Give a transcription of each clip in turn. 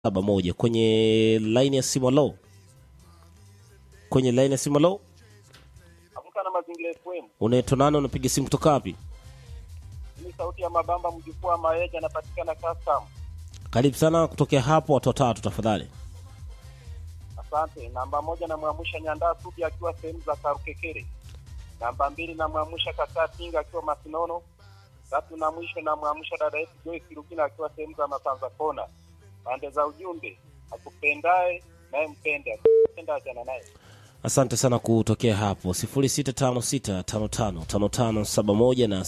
saba moja kwenye laini ya simu. Lo, kwenye laini ya simu. Lo, Amka na Mazingira FM. unaitwa nani? Unapiga simu kutoka wapi? Ni sauti ya Mabamba mjukuu wa Maeja anapatikana custom. Karibu sana kutokea hapo, watu watatu tafadhali. Asante. Namba moja namwamsha Nyandaa Subi akiwa sehemu za Karukekere. Namba mbili namwamsha Kakaa Tinga akiwa Masinono. Tatu na mwisho namwamsha dada yetu Joyce Rugina akiwa sehemu za Masanza Kona. Pande za ujumbe, akupendaye naye mpende, akupenda achana naye. Asante sana kutokea hapo 0656555571 na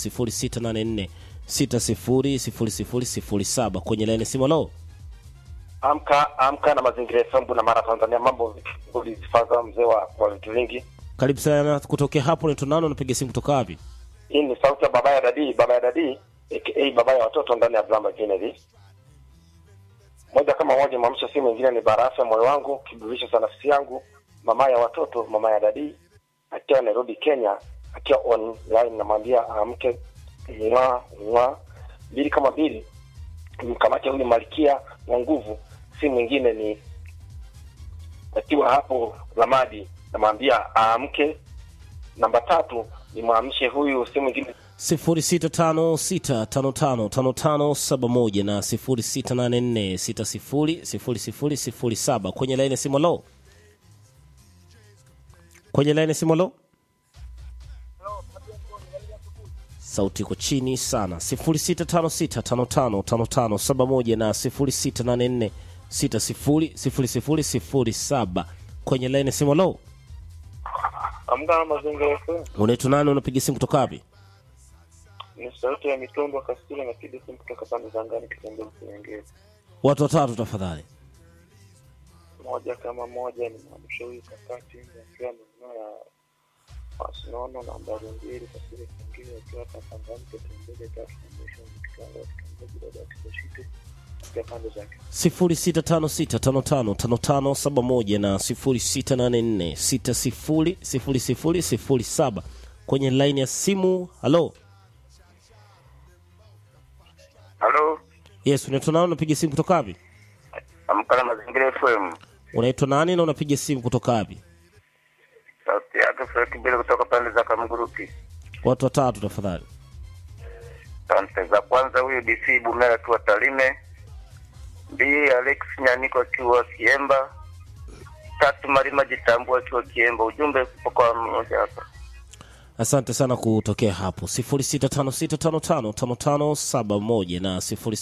0684600007 kwenye laini simu. Lo, Amka amka na mazingira FM na mara Tanzania, mambo ulizifaza mzee wa wa vitu vingi. karibu sana kutokea hapo. Unaitwa nani? Unapiga simu kutoka wapi? Hii ni sauti ya baba ya dadi, baba ya dadi aka baba ya watoto ndani ya Blamba Kennedy. Moja kama moja, mwamsha simu ingine ni barafu ya moyo wangu, kiburudisho cha nafsi yangu, mama ya watoto, mama ya dadi akiwa Nairobi, Kenya, akiwa online, namwambia amke mwa mwa mbili kama mbili, mkamate huyu malkia wa nguvu, si mwingine ni akiwa hapo Ramadi, namwambia aamke. Namba tatu nimwamshe huyu, si mwingine 0656555571 na 0684600007 kwenye laini simu. Lo, kwenye laini simu. Lo, sauti iko chini sana 0656555571 na 0684600007 kwenye laini simu. Lo, amka na mazingira FM. unaitwa nani? Unapiga simu kutoka wapi? Ni sauti ya mitumba Kastila, napiga simu kutoka pande za ngani, kitembea Kinyangezi. Watu watatu tafadhali. Moja kama moja ni mwamsho huyu kakati akiwa maeneo ya Masinono, nambari mbili Kasile Kingine akiwa hapa Pangani, kitembele tatu na mwisho ni kitanga kitongoji dada ya Kisoshite katika pande zake. 0656555571 na 0684600007 kwenye laini ya simu. Halo, Halo, yes, unaitwa nani? Unapiga simu kutoka wapi? amka na mazingira FM. Unaitwa nani na unapiga simu kutoka wapi? Sauti yake Frank Mbele kutoka pande za Kamguruki. Watu watatu tafadhali. Asante. Za kwanza huyu DC Bumera akiwa Tarime, mbili Alex Nyaniko akiwa Kiemba, tatu Marima Jitambua akiwa Kiemba. Ujumbe kwa mmoja hapa. Asante sana kutokea hapo 0656555571 na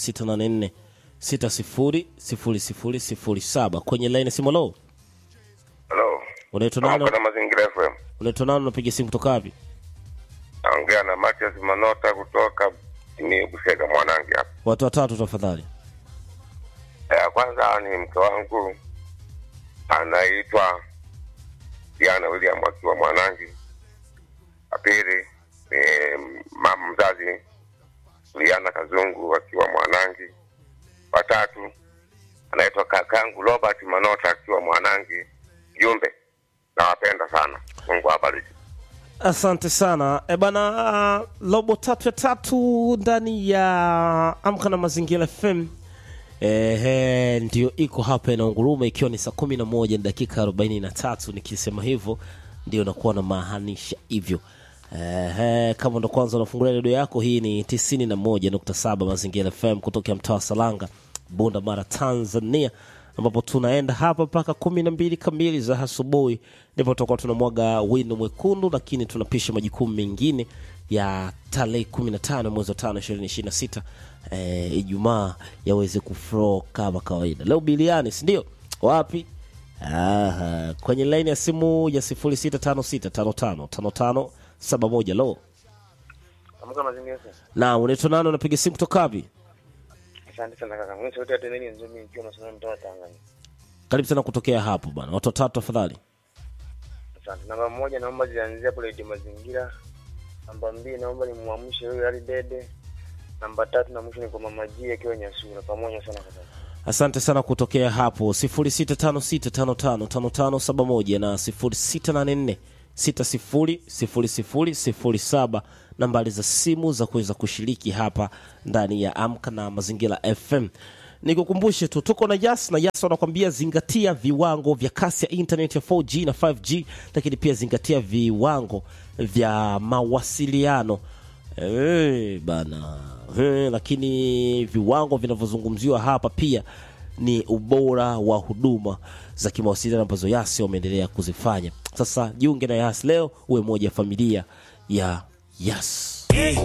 0684600007 kwenye laini ya simu. Halo, Halo, unaitwa nani? na mazingira FM. Unaitwa nani? Unapiga simu kutoka wapi? Naongea na Matias Manota kutoka ni Busega Mwanangi hapa. Watu watatu tafadhali. Ya kwanza ni mke wangu anaitwa Diana William akiwa Mwanangi. La pili ni mama mzazi Liana Kazungu akiwa Mwanangi. Watatu anaitwa kakangu Robert Manota akiwa Mwanangi. Jumbe, nawapenda sana. Mungu awabariki. Asante sana e bana, robo tatu ya tatu ndani ya Amka na Mazingira FM. Ehe, ndio iko hapa inaunguruma, ikiwa ni saa kumi na moja na dakika arobaini na tatu. Nikisema hivyo ndio nakuwa na maanisha hivyo. Ehe, kama ndo kwanza unafungulia redio yako, hii ni tisini na moja nukta saba Mazingira FM kutoka mtaa wa Salanga, Bunda Mara, Tanzania, ambapo tunaenda hapa mpaka kumi na mbili kamili za asubuhi, ndipo tutakuwa tunamwaga wino mwekundu, lakini tunapisha majukumu mengine ya tarehe kumi na tano mwezi wa tano ishirini ishirini na sita eh, Ijumaa yaweze kuflow kama kawaida. Leo biliani, si ndio? Wapi? Aha, kwenye laini ya simu ya sifuri sita tano sita tano tano tano tano saba moja lo Amka mazingira FM. na unaitwa nani? Unapiga simu kutoka wapi? Asante sana kaka. Mimi sauti ya Teneni Nzumi nikiwa nasimama mtaa wa Tanganyika. Karibu sana kutokea hapo bana, watu watatu tafadhali. Asante. Namba moja naomba zianzie hapo Redio Mazingira. Namba mbili naomba nimwamshe huyo Ali Dede. Namba tatu na mwisho ni kwa Mama G akiwa Nyasura. Pamoja sana kaka. Asante sana kutokea hapo 0656555571 na 0684600007 nambari za simu za kuweza kushiriki hapa ndani ya Amka na Mazingira FM. nikukumbushe tu tuko na Yas na Yas wanakwambia zingatia viwango vya kasi ya internet ya 4G na 5G, lakini pia zingatia viwango vya mawasiliano Eh, bana Eh, lakini viwango vinavyozungumziwa hapa pia ni ubora wa huduma za kimawasiliano ambazo Yas wameendelea kuzifanya. Sasa jiunge na Yas leo, uwe moja ya familia ya Yas.